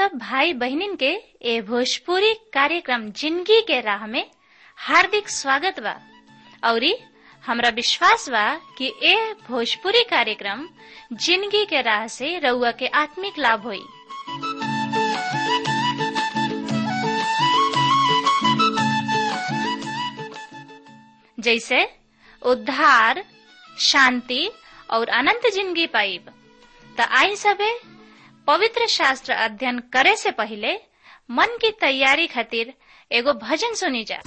सब भाई बहनिन के ए भोजपुरी कार्यक्रम जिंदगी के राह में हार्दिक स्वागत बा औरी हमरा विश्वास बा कि ए भोजपुरी कार्यक्रम जिंदगी के राह से रउआ के आत्मिक लाभ होई जैसे उद्धार शांति और अनंत जिंदगी पाइब त आई सबे पवित्र शास्त्र अध्ययन करे से पहले मन की तैयारी खातिर एगो भजन सुनी जा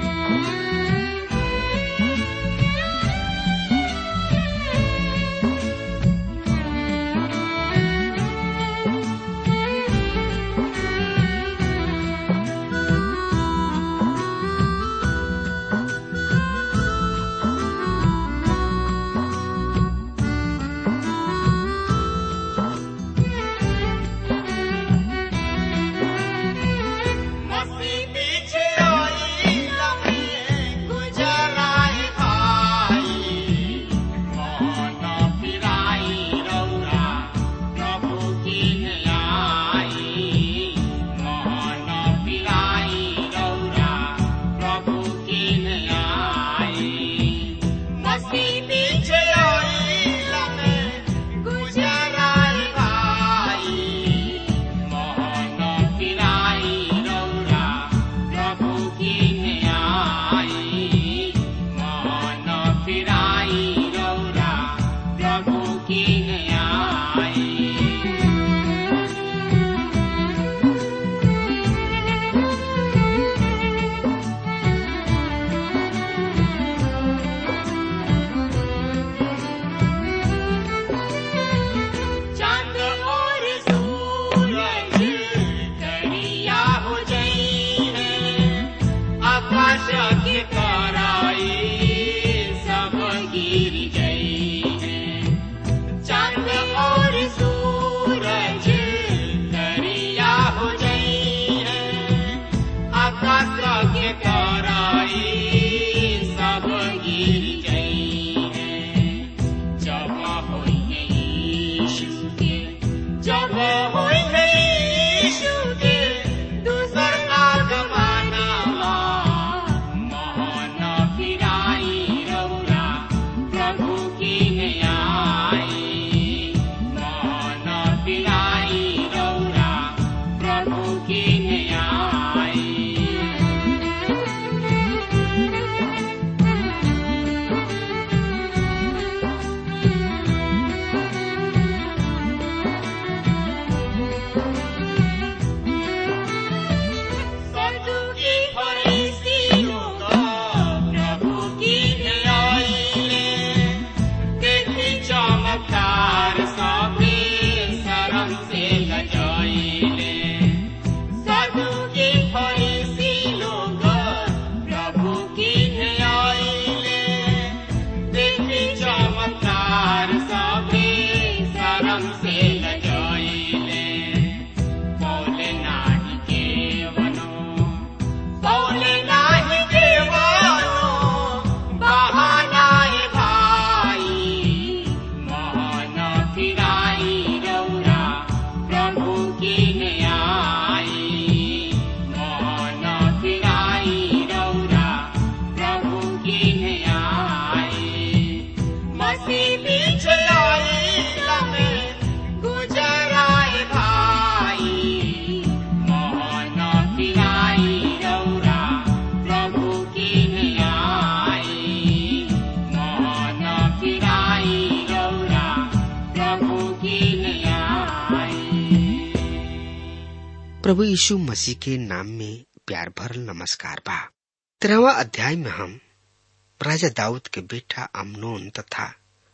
प्रभु यीशु मसीह के नाम में प्यार भरल नमस्कार बा तेरहवा अध्याय में हम राजा दाऊद के बेटा अमनोन तथा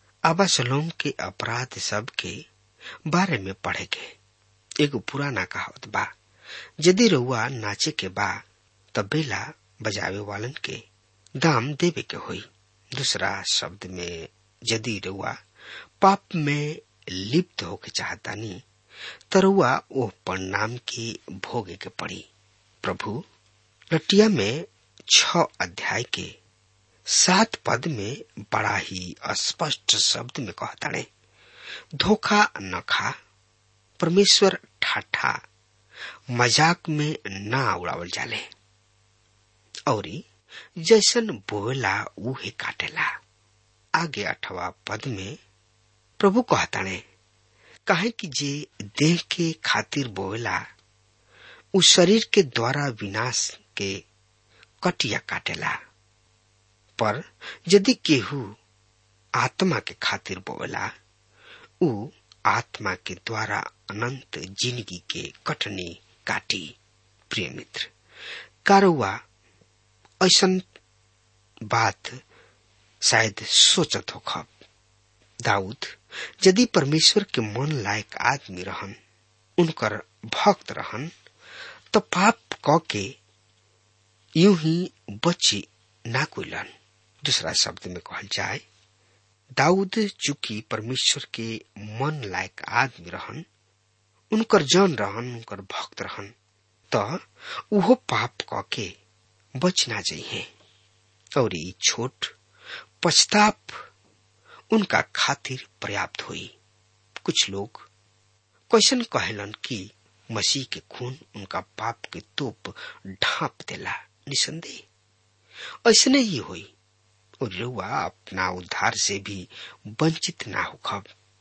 अबासलोम के अपराध सब के बारे में पढ़ेगे एगो पुराना कहावत बा यदि रउआ नाचे के बा तब बेला बजावे वालन के दाम देवे के होई दूसरा शब्द में यदि रउआ पाप में लिप्त होके चाहतानी तरुआ ओह परिणाम के भोगे के पड़ी प्रभु लटिया में छ अध्याय के सात पद में बड़ा ही स्पष्ट शब्द में कहताड़े धोखा न खा परमेश्वर ठाठा मजाक में ना उड़ावल जाले और जैसन बोला उहे काटेला आगे अठवा पद में प्रभु कहताने काहे कि जे देह के खातिर बोवेला उ शरीर के द्वारा विनाश के कटिया काटेला पर यदि केहू आत्मा के खातिर बोवेला उ आत्मा के द्वारा अनंत जिंदगी के कटनी काटी प्रिय मित्र कारुआ ऐसन बात शायद सोचत हो खब दाऊद यदि परमेश्वर के मन लायक आदमी रहन उनकर भक्त रहन तो पाप क के यूं ही बची ना कोइलन दूसरा शब्द में कहल जाए दाऊद चूंकि परमेश्वर के मन लायक आदमी रहन उनकर जन रहन उनकर भक्त रहन त उहो पाप क के बच ना जाइए और ई छोट पछताप उनका खातिर पर्याप्त हुई कुछ लोग क्वेश्चन कहलन कि मसीह के खून उनका पाप के तोप ढांप देला निसंदेह ऐसने ही हुई और रुआ अपना उद्धार से भी वंचित ना होखब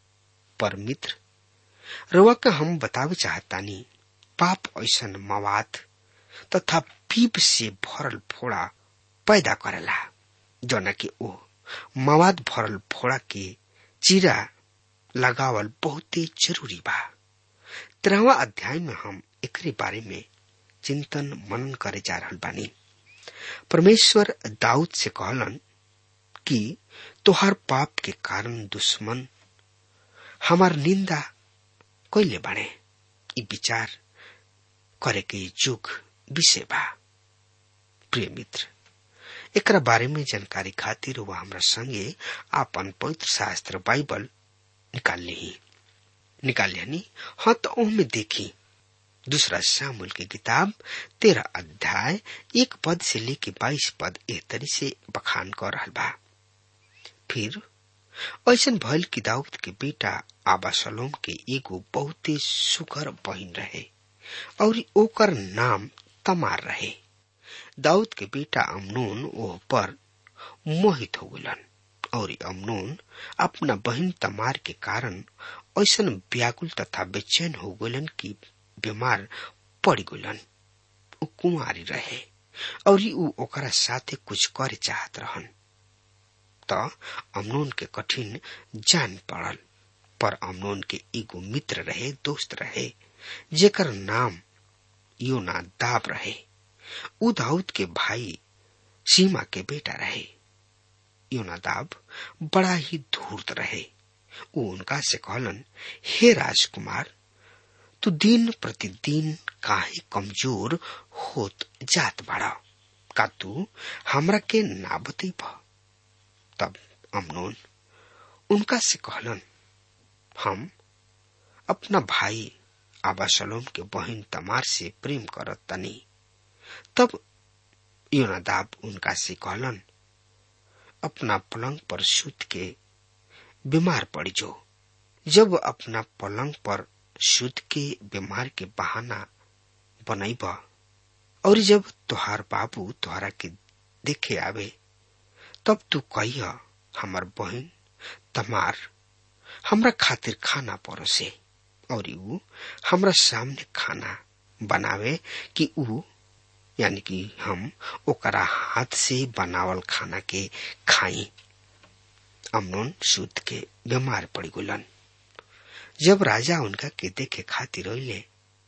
पर मित्र रुआ का हम बतावे चाहतानी पाप ऐसन मवाद तथा पीप से भरल फोड़ा पैदा करेला जौना कि ओ मवाद भरल फोड़ा के चीरा लगावल बहुते जरूरी बा तेरहवा अध्याय में हम एकरे बारे में चिंतन मनन करे जा रहल बानी परमेश्वर दाऊद से कहलन कि तोहार पाप के कारण दुश्मन हमार निंदा कैले बाणे ई विचार करे के युग विषय बा प्रिय मित्र एकरा बारे में जानकारी खातिर वह हमरा संगे आपन पवित्र शास्त्र बाइबल निकाल ली निकाल लियानी हाँ तो ओहमे देखी दूसरा शामुल की किताब तेरह अध्याय एक पद से लेके बाईस पद एह तरी से बखान कर रहा बा फिर ऐसन भइल कि दाऊद के बेटा आबा सलोम के एगो बहुते सुकर बहिन रहे और ओकर नाम तमार रहे दाऊद के बेटा अमनून ओह पर मोहित हो गलन और अमनून अपना बहन तमार के कारण ऐसन व्याकुल तथा बेचैन हो गलन कि बीमार पड़ गलन उ कुंवारी रहे और उ ओकरा साथे कुछ करे चाहत रहन त अमनोन के कठिन जान पड़ल पर अमनोन के एगो मित्र रहे दोस्त रहे जेकर नाम योना दाब रहे उ दाऊद के भाई सीमा के बेटा रहे योनादाब बड़ा ही धूर्त रहे वो उनका से कहलन हे राजकुमार तू दिन प्रतिदिन काहे कमजोर होत जात बाड़ा का तू हमरा के ना बतैब तब अमनोन उनका से कहलन हम अपना भाई आबासलोम के बहन तमार से प्रेम करत तनी तब योनादाब उनका से कहलन अपना पलंग पर सूत के बीमार पड़ जो जब अपना पलंग पर सूत के बीमार के बहाना बनैब और जब तुहार बाबू तुहरा के देखे आवे तब तू कहिया हमार बहन तमार हमरा खातिर खाना परोसे और ऊ हमरा सामने खाना बनावे कि ऊ यानी कि हम ओकरा हाथ से बनावल खाना के खाई अमनोन सूत के बीमार पड़ गुलन जब राजा उनका के देखे खातिर अले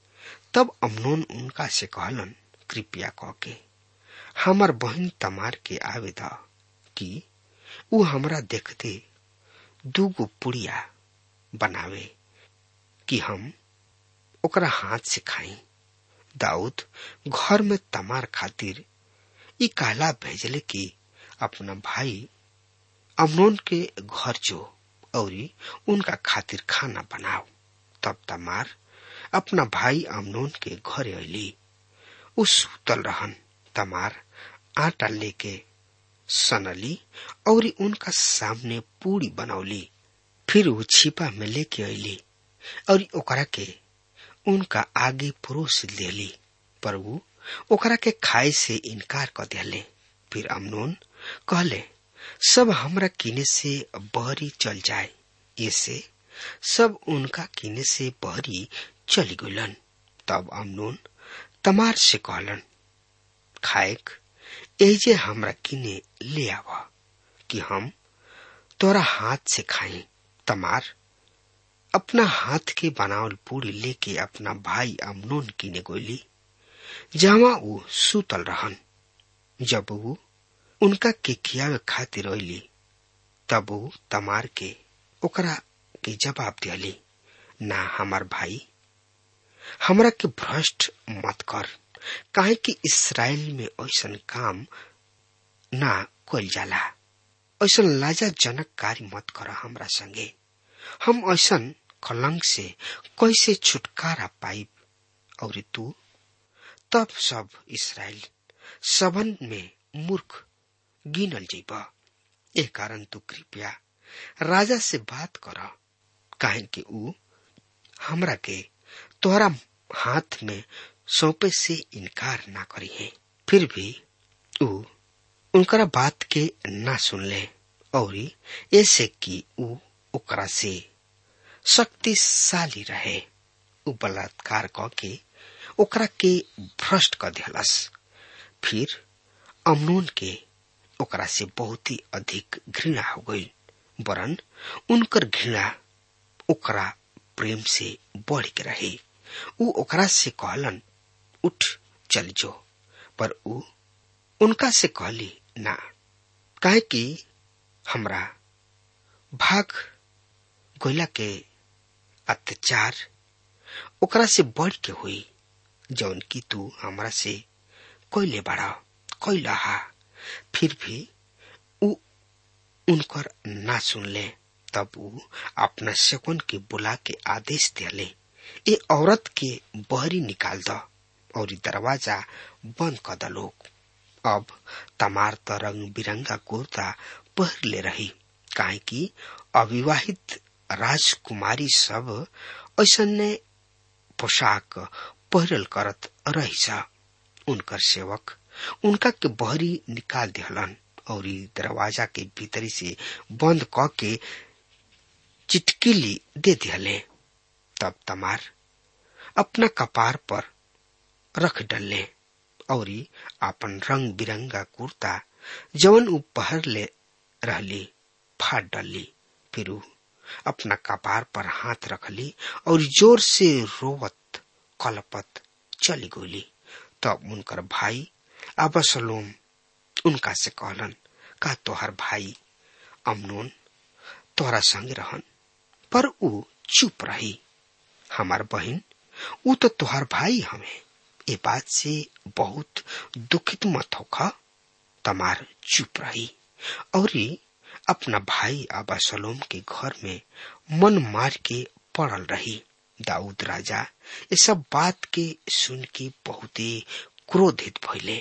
तब अमनोन उनका से कहलन कृपया कह के हमार बहन तमार के आवे द कि ऊ हमरा देखते दूगो पुड़िया बनावे कि हम ओकरा हाथ से खाई दाऊद घर में तमार खातिर ई कहला भेजले कि अपना भाई अमनोन के घर जो और उनका खातिर खाना बनाओ तब तमार अपना भाई अमनोन के घरे अली उ सुतल रहन तमार आटा लेके सनली और उनका सामने पूरी बनौली फिर वो छिपा में लेके अली और ओकरा के उनका आगे परोस देली पर ऊ ओकरा के खाए से इनकार कर दिले फिर अमनोन कहले सब हमरा किने से बहरी चल जाए ऐसे सब उनका किने से बहरी चली गलन तब अमनोन तमार से कहलन खाएक एजे हमरा किने ले आव कि हम तोरा हाथ से खाए तमार अपना हाथ के बनावल पूरी लेके अपना भाई अमनोन किने गोली जहाँ ऊ सुतल रहन जब ऊ उनका के खियावे खातिर रोली तब ऊ तमार के ओकरा के जवाब दिली ना हमार भाई हमरा के भ्रष्ट मत कर काहे कि इसराइल में ऐसन काम ना कल जाला ऐसन लाजाजनक कार्य मत कर हमरा संगे हम ऐसन कलंक से कैसे छुटकारा पाइब और तू तब सब इसराइल सबन में मूर्ख गिनल जीब ए कारण तू कृपया राजा से बात कर काहे कि ऊ हमरा के तोहरा हाथ में सौंपे से इनकार ना करी है फिर भी ऊ उनकरा बात के ना सुनले और ऐसे कि ऊ ओकरा से शक्तिशाली रहे ऊ बलात्कार क के ओकरा के भ्रष्ट कर दिलस फिर अमनोन के ओकरा से बहुत ही अधिक घृणा हो गई वरन उनकर घृणा ओकरा प्रेम से बढ़ के रहे ऊ ओकरा से कहलन उठ चल जो पर ऊ उनका से कहली ना काहे कि हमरा भाग गोला के अत्याचार ओकरा से बढ़ के हुई जौन की तू हमरा से कोयले बड़ा कोयला हा फिर भी ऊ उनकर ना सुनले तब ऊ अपना शकुन के बुला के आदेश दिले ए औरत के बहरी निकाल द और दरवाजा बंद कर द लोग अब तमार त रंग बिरंगा कुर्ता पहर ले रही काहे कि अविवाहित राजकुमारी सब ऐसने पोशाक पहिरल करत रही उनकर सेवक उनका के बहरी निकाल दिहलन और दरवाजा के भीतरी से बंद क के चिटकिली दे दिहले तब तमार अपना कपार पर रख डले और अपन रंग बिरंगा कुर्ता जवन ऊ पहर ले रहली फाट डली फिर ऊ अपना कपार पर हाथ रखली और जोर से रोवत कलपत चली गोली तब उनकर भाई अबसलोम उनका से कहलन का तोहर भाई अमनोन तोहरा संग रहन पर ऊ चुप रही हमार बहन ऊ तो तोहर भाई हमें ये बात से बहुत दुखित मत होखा तमार चुप रही और अपना भाई आबा सलोम के घर में मन मार के पड़ल रही दाऊद राजा ये सब बात के सुन के बहुत क्रोधित भइले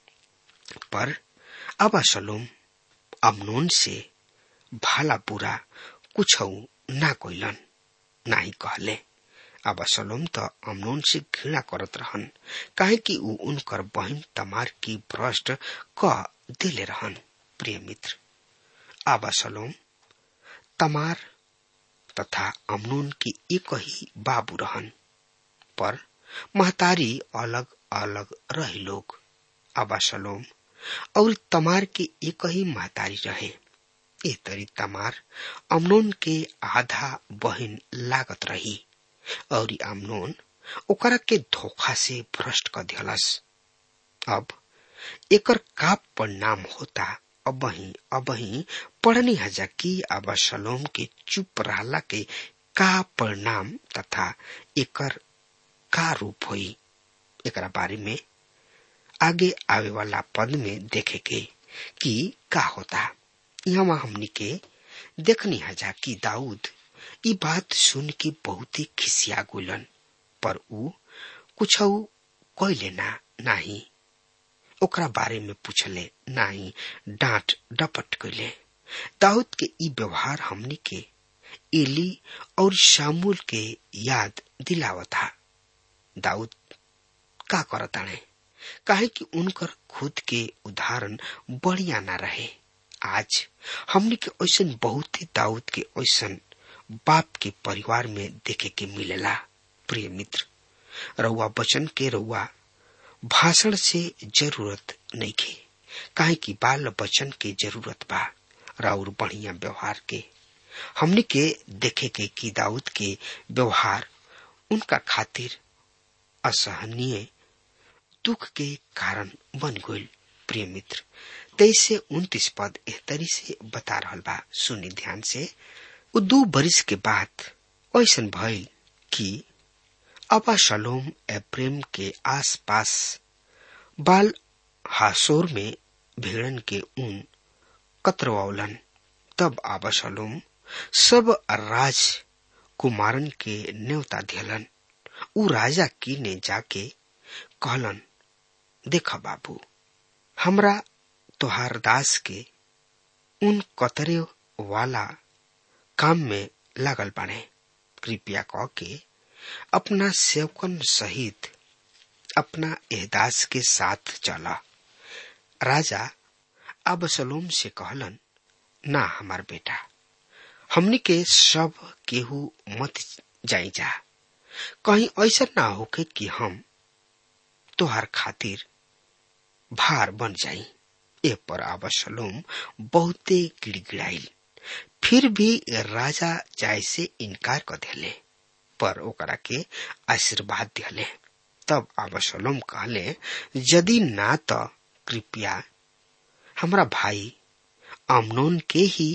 पर आबा सलोम अमनोन से भाला बुरा कुछ ना कोइलन ना ही कहले अब सलोम त अमनोन से घृणा करत रहन काहे कि ऊ उनकर बहन तमार की भ्रष्ट क दिले रहन प्रिय मित्र आबा सलोम तमार तथा अमनोन की एक ही बाबू रहन पर महतारी अलग अलग रही लोग आबा सलोम और तमार के एक ही महतारी रहे ए तरी तमार अमनोन के आधा बहन लागत रही और अमनोन ओकरा के धोखा से भ्रष्ट कर दिलस अब एकर का परिणाम होता अबही अबही पढ़नी हजा की अब सलोम के चुप रहला के का परिणाम तथा एकर का रूप हुई एकरा बारे में आगे आवे वाला पद में देखे के कि का होता यहाँ हमनी के देखनी हजा कि दाऊद ई बात सुन के बहुत ही खिसिया गुलन पर ऊ कुछ कैले ना नाही ओकरा बारे में पूछले नाही डांट डपट कैले दाऊद के ई व्यवहार हमनी के एली और शामुल के याद दिलावता दाऊद का करताणे काहे कि उनकर खुद के उदाहरण बढ़िया ना रहे आज हमने के ऐसा बहुत ही दाऊद के ऐसा बाप के परिवार में देखे के मिलेला प्रिय मित्र रउआ बचन के रउआ भाषण से जरूरत नहीं खे काहे कि बाल बचन के जरूरत बा राउर बढ़िया व्यवहार के हमने के देखे के कि दाऊद के व्यवहार उनका खातिर असहनीय दुख के कारण बन गईल प्रिय मित्र तेईस से उन्तीस पद एहतरी से बता रहा बा सुनी ध्यान से उ दू बरिस के बाद ऐसन भइल कि अबा शलोम एप्रेम के आसपास बाल हासोर में भेड़न के ऊन कतरवौलन तब आबा शलोम सब राज कुमारन के न्योता दियलन उ राजा की ने जाके कहलन देख बाबू हमरा तोहार दास के उन कतरे वाला काम में लागल बाने कृपया कह के अपना सेवकन सहित अपना एहदास के साथ चला राजा अब सलोम से कहलन ना हमार बेटा हमनी के सब केहू मत जाई जा कहीं ऐसा ना होके कि हम तोहार खातिर भार बन जाई ए पर आबसलोम बहुते गिड़गिड़ाइल फिर भी राजा जाय से इनकार कर दिले पर ओकरा के आशीर्वाद दिले तब आबसलोम कहले यदि ना तो कृपया हमरा भाई अमनोन के ही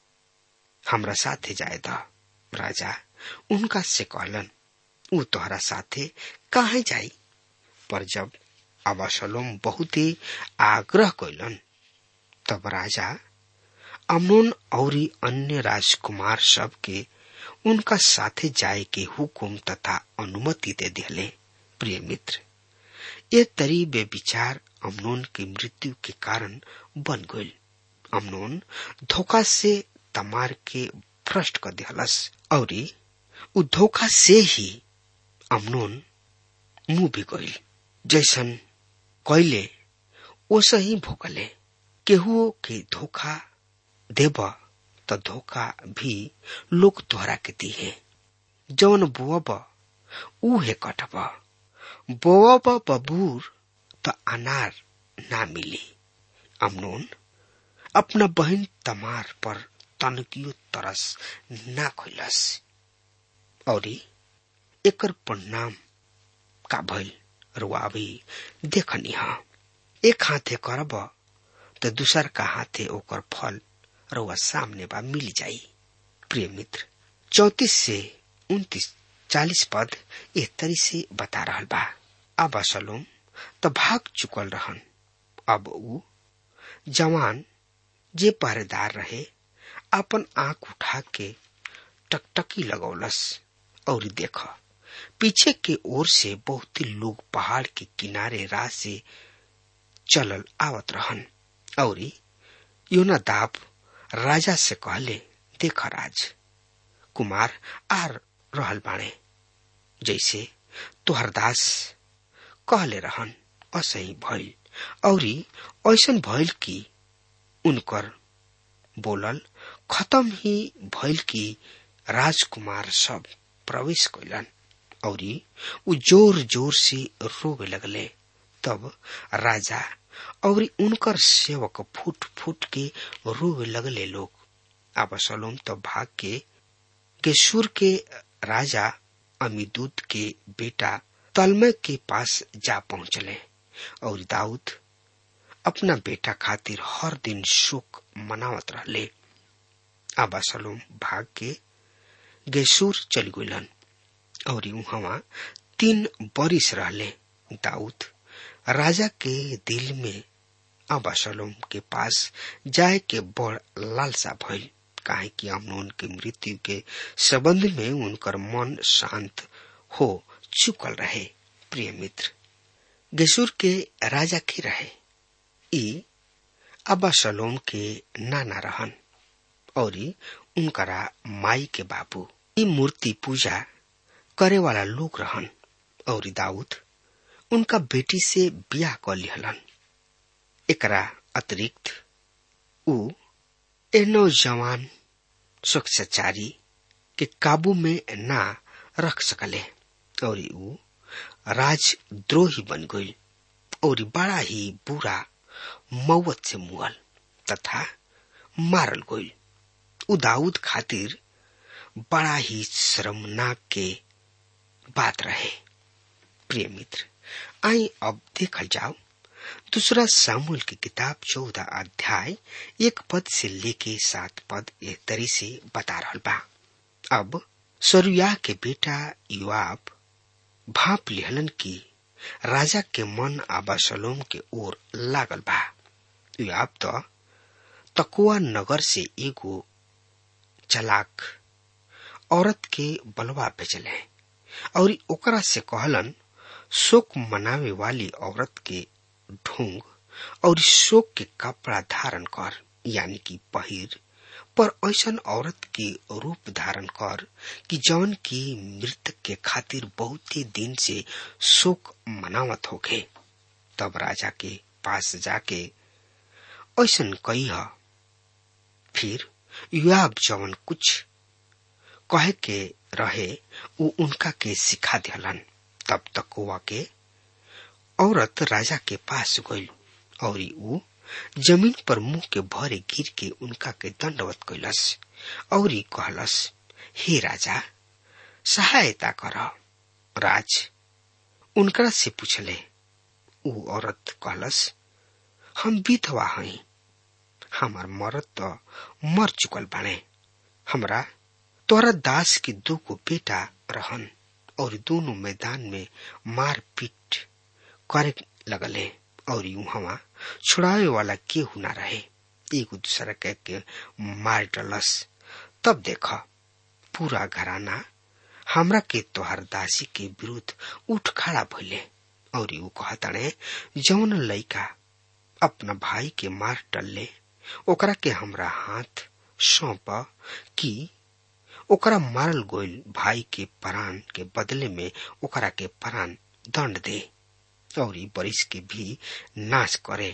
हमरा साथे जाए द राजा उनका से कहलन उ तोहरा साथे कहा जाई पर जब अबसलोम बहुत ही आग्रह कैलन तब राजा अमनोन और अन्य राजकुमार सब के उनका साथे जाए के हुकुम तथा अनुमति दे दिले प्रिय मित्र ये तरी बे विचार अमनोन की मृत्यु के कारण बन गई अमनोन धोखा से तमार के भ्रष्ट कर दिहलस और उ धोखा से ही अमनोन मुंह भी गई जैसन कैले ओसा ही भोगले केहू के धोखा देब त धोखा भी लोग तोहरा के दिहे जौन बोअब उहे कटब बोअब बबूर त अनार ना मिली अमनोन अपना बहन तमार पर तनकियो तरस ना खोलस और एकर परिणाम का भइल रुआ भी देखनी हा एक हाथे करब तो दूसर का हाथे ओकर फल रुआ सामने बा मिल जाई प्रिय मित्र चौतीस से उन्तीस चालीस पद एक तरी से बता रहा बा अब असलोम तो भाग चुकल रहन अब उ जवान जे पहरेदार रहे अपन आंख उठा के टकटकी लगौलस और देख पीछे के ओर से बहुत ही लोग पहाड़ के किनारे राह से चलल आवत रहन और योना दाब राजा से कहले देख राज कुमार आर रहल बाणे जैसे तोहर दास कहले रहन असही भइल और ऐसन भइल कि उनकर बोलल खत्म ही भइल कि राजकुमार सब प्रवेश कैलन और उ जोर जोर से रोवे लगले तब राजा और उनकर सेवक फूट फूट के रोवे लगले लोग अब सलोम तो भाग के गेशुर के राजा अमीदूत के बेटा तलमय के पास जा पहुंचले और दाऊद अपना बेटा खातिर हर दिन शोक मनावत रहले आबा सलोम भाग के गेसूर चल गलन और वहां तीन बरिस रहले दाऊद राजा के दिल में आबा सलोम के पास जाए के बड़ लालसा भइल काहे कि अमनोन के मृत्यु के संबंध में उनकर मन शांत हो चुकल रहे प्रिय मित्र गेसूर के राजा की रहे ई अबा सलोम के नाना रहन और उनकरा माई के बाबू ई मूर्ति पूजा करे वाला लोग रहन और दाऊद उनका बेटी से बियाह कर लिहलन एकरा अतिरिक्त ऊ ए नौजवान स्वच्छचारी के काबू में ना रख सकले और ऊ राजद्रोही बन गई और बड़ा ही बुरा मौत से मुअल तथा मारल गई उ दाऊद खातिर बड़ा ही शर्मनाक के बात रहे प्रिय मित्र आई अब देखल जाओ दूसरा सामूल की किताब चौदह अध्याय एक पद से लेके सात पद एक तरी से बता रहा बा अब सरुया के बेटा युवाब भाप लिहलन की राजा के मन आबासलोम के ओर लागल बा युवाब तो तकुआ नगर से एगो चलाक औरत के बलवा भेजले और ओकरा से कहलन शोक मनावे वाली औरत के ढोंग और शोक के कपड़ा धारण कर यानी कि पहिर पर ऐसन औरत के रूप धारण कर कि जौन की मृतक के खातिर बहुत ही दिन से शोक मनावत होखे तब राजा के पास जाके ऐसन कही फिर युवाब जवन कुछ कहे के रहे वो उनका के सिखा दिलन तब तक हुआ के औरत राजा के पास गई और ऊ जमीन पर मुंह के भरे गिर के उनका के दंडवत कैलस और कहलस हे राजा सहायता कर राज उनकरा से पूछले ऊ औरत कहलस हम विधवा हई हमार मरद तो मर चुकल बाने हमरा तोरा दास के दो को बेटा रहन और दोनों मैदान में मार पीट करे लगले और यूं हवा छुड़ावे वाला केहू ना रहे एक दूसरा कह के मार डलस तब देख पूरा घराना हमरा के तोहर दासी के विरुद्ध उठ खड़ा भइले और यू कहताने जौन लइका अपना भाई के मार डलले ओकरा के हमरा हाथ सौंप कि ओकरा मारल गोइल भाई के प्राण के बदले में ओकरा के प्राण दंड दे और बरिस के भी नाश करे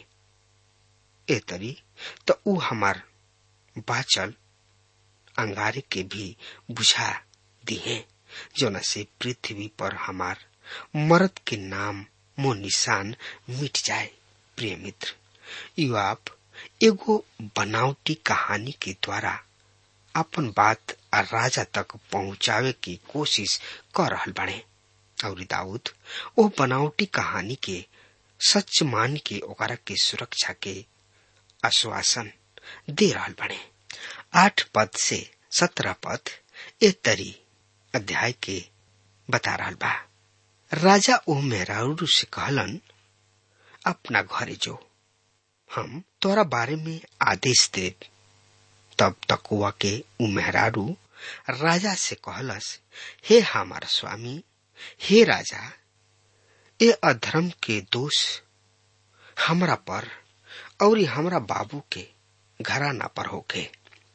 ए तरी तो ऊ हमार बाचल अंगारे के भी बुझा दिहे जोना से पृथ्वी पर हमार मरद के नाम मो निशान मिट जाए प्रिय मित्र युवाप एगो बनावटी कहानी के द्वारा अपन बात राजा तक पहुंचावे की कोशिश कर रहल बने और दाऊद वो बनावटी कहानी के सच मान के ओकरा के सुरक्षा के आश्वासन दे रहल बने आठ पद से सत्रह पद ए तरी अध्याय के बता रहल बा राजा ओ मेहरारू से कहलन अपना घरे जो हम तोरा बारे में आदेश दे तब तकुआ के उ मेहरारू राजा से कहलस हे हमार स्वामी हे राजा ए अधर्म के दोष हमरा पर और हमरा बाबू के घराना पर होके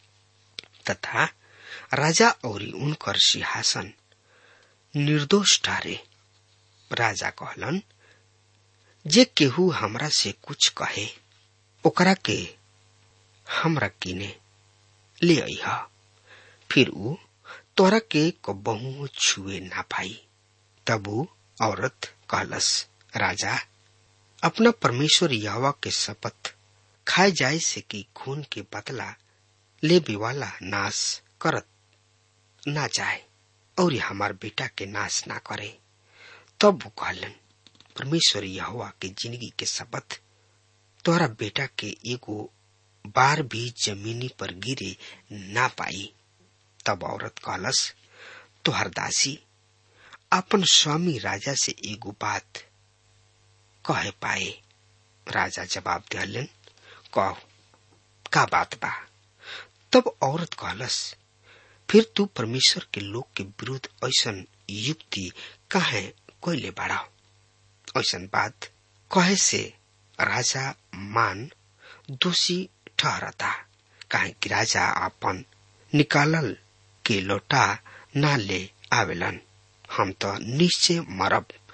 तथा राजा और उनकर सिंहासन निर्दोष ठहरे राजा कहलन जे केहू हमरा से कुछ कहे ओकरा के हमरा किने ले अइहा फिर ऊ तोरा के कबहू छुए ना पाई तब ऊ औरत कहलस राजा अपना परमेश्वर यावा के शपथ खाए जाए से कि खून के बदला लेबे वाला नाश करत ना जाए और हमार बेटा के नाश ना करे तब वो कहलन परमेश्वर यहोवा के जिंदगी के शपथ तोहरा बेटा के एगो बार भी जमीनी पर गिरे ना पाई तब औरत कहलस तोहर दासी अपन स्वामी राजा से एगो बात कहे पाए राजा जवाब दिहलन कह का बात बा तब औरत कहलस फिर तू परमेश्वर के लोग के विरुद्ध ऐसन युक्ति काहे कोयले बाड़ा ऐसन बात कहे से राजा मान दोषी ठहरता काहे कि राजा अपन निकालल के लौटा ना ले आवेलन हम तो निश्चय मरब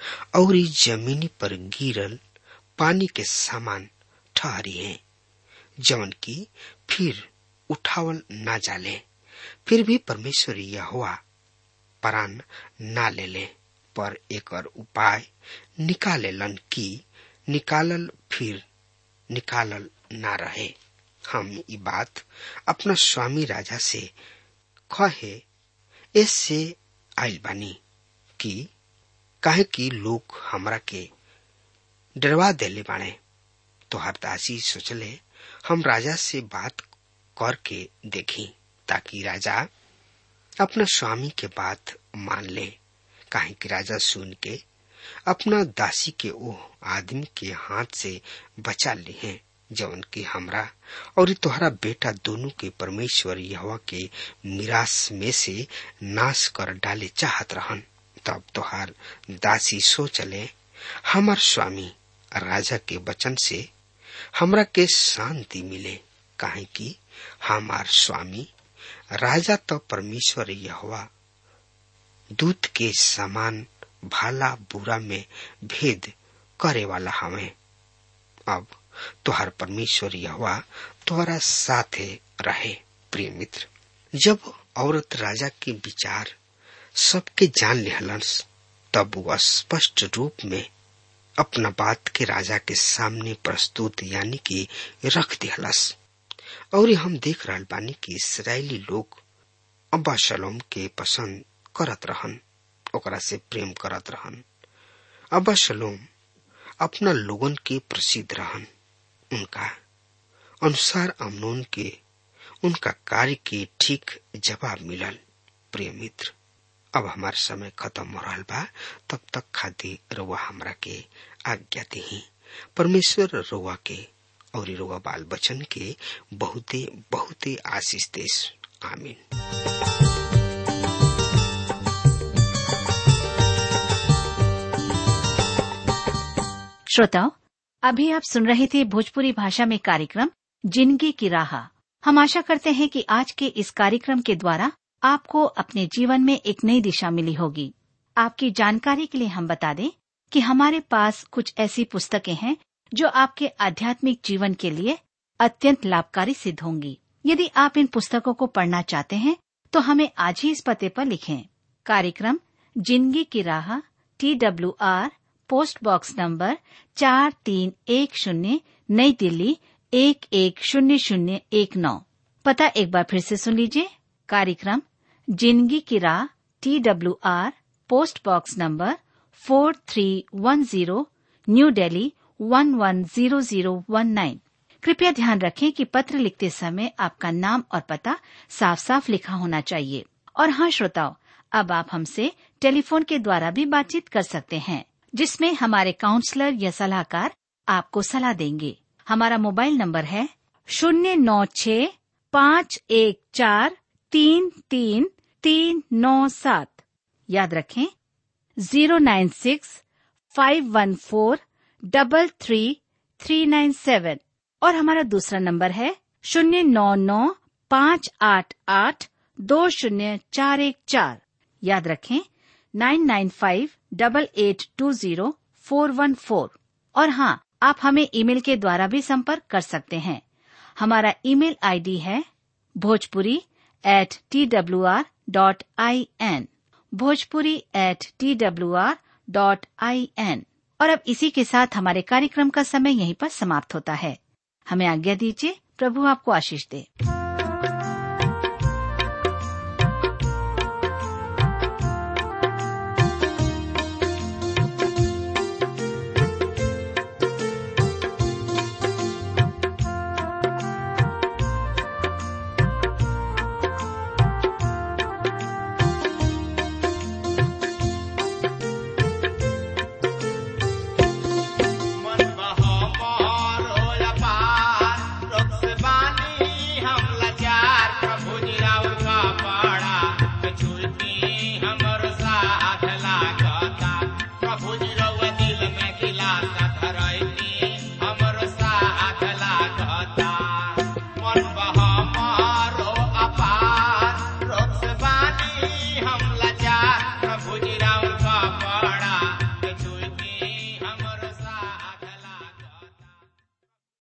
और जमीनी पर गिरल पानी के समान ठहरी है जवन की फिर उठावल ना जाले फिर भी परमेश्वर यह हुआ प्राण ना ले ले पर एक उपाय निकालेलन की निकालल फिर निकालल ना रहे हम ये बात अपना स्वामी राजा से कहे इससे आइल बानी कि काहे कि लोग हमरा के डरवा देले बाणे तो हरदासी सोचले हम राजा से बात करके देखी ताकि राजा अपना स्वामी के बात मान ले काहे कि राजा सुन के अपना दासी के ओ आदमी के हाथ से बचा ली है जवन की हमरा और तोहरा बेटा दोनों के परमेश्वर यहवा के मिरास में से नाश कर डाले चाहत रहन तब तोहार दासी सोचले हमार स्वामी राजा के वचन से हमरा के शांति मिले काहे कि हमार स्वामी राजा तो परमेश्वर यहवा दूत के समान भाला बुरा में भेद करे वाला हमें अब तुहार परमेश्वर यहवा तुम्हारा साथे रहे प्रिय मित्र जब औरत राजा के विचार सबके जान लिहलस तब वह स्पष्ट रूप में अपना बात के राजा के सामने प्रस्तुत यानी कि रख दिहलस और हम देख रहा बानी कि इसराइली लोग अब्बा शलोम के पसंद करत रहन ओकरा से प्रेम करत रहन अब्बा शलोम अपना लोगन के प्रसिद्ध रहन उनका अनुसार अमनोन के उनका कार्य के ठीक जवाब मिलल प्रिय मित्र अब हमार समय खत्म हो रहा बा तब तक खातिर रुआ हमरा के आज्ञा दी परमेश्वर रुआ के और रुआ बाल बचन के बहुते बहुते आशीष देश आमीन श्रोताओं अभी आप सुन रहे थे भोजपुरी भाषा में कार्यक्रम जिंदगी की राह हम आशा करते हैं कि आज के इस कार्यक्रम के द्वारा आपको अपने जीवन में एक नई दिशा मिली होगी आपकी जानकारी के लिए हम बता दें कि हमारे पास कुछ ऐसी पुस्तकें हैं जो आपके आध्यात्मिक जीवन के लिए अत्यंत लाभकारी सिद्ध होंगी यदि आप इन पुस्तकों को पढ़ना चाहते हैं तो हमें आज ही इस पते पर लिखें कार्यक्रम जिंदगी की राह T W R post box number चार तीन एक शून्य नई दिल्ली एक एक शून्य शून्य एक नौ पता एक बार फिर से सुन लीजिए कार्यक्रम जिंदगी की राह T W R post box number four three one zero New Delhi one one zero zero one nine कृपया ध्यान रखें कि पत्र लिखते समय आपका नाम और पता साफ साफ लिखा होना चाहिए और हाँ श्रोताओं अब आप हमसे टेलीफोन के द्वारा भी बातचीत कर सकते हैं जिसमें हमारे काउंसलर या सलाहकार आपको सलाह देंगे हमारा मोबाइल नंबर है शून्य नौ छ पाँच एक चार तीन तीन तीन नौ सात याद रखें zero nine six five one four double three three nine seven और हमारा दूसरा नंबर है शून्य नौ नौ पाँच आठ आठ दो शून्य चार एक चार याद रखें nine nine five double eight two zero four one four और हाँ आप हमें ईमेल के द्वारा भी संपर्क कर सकते हैं हमारा ईमेल आईडी है Bhojpuri at T W R dot I N Bhojpuri at T W R dot I N और अब इसी के साथ हमारे कार्यक्रम का समय यहीं पर समाप्त होता है हमें आज्ञा दीजिए प्रभु आपको आशीष दे मन बहमार होला पार, रोग से बानी हम लाचार, प्रभु जी राउर का पाड़ा, छुटी हमर साथ लागता। प्रभु जी रउआ दिल में दिलासा धरैती, हमर साथ लागता। मन बहमार हो अपार,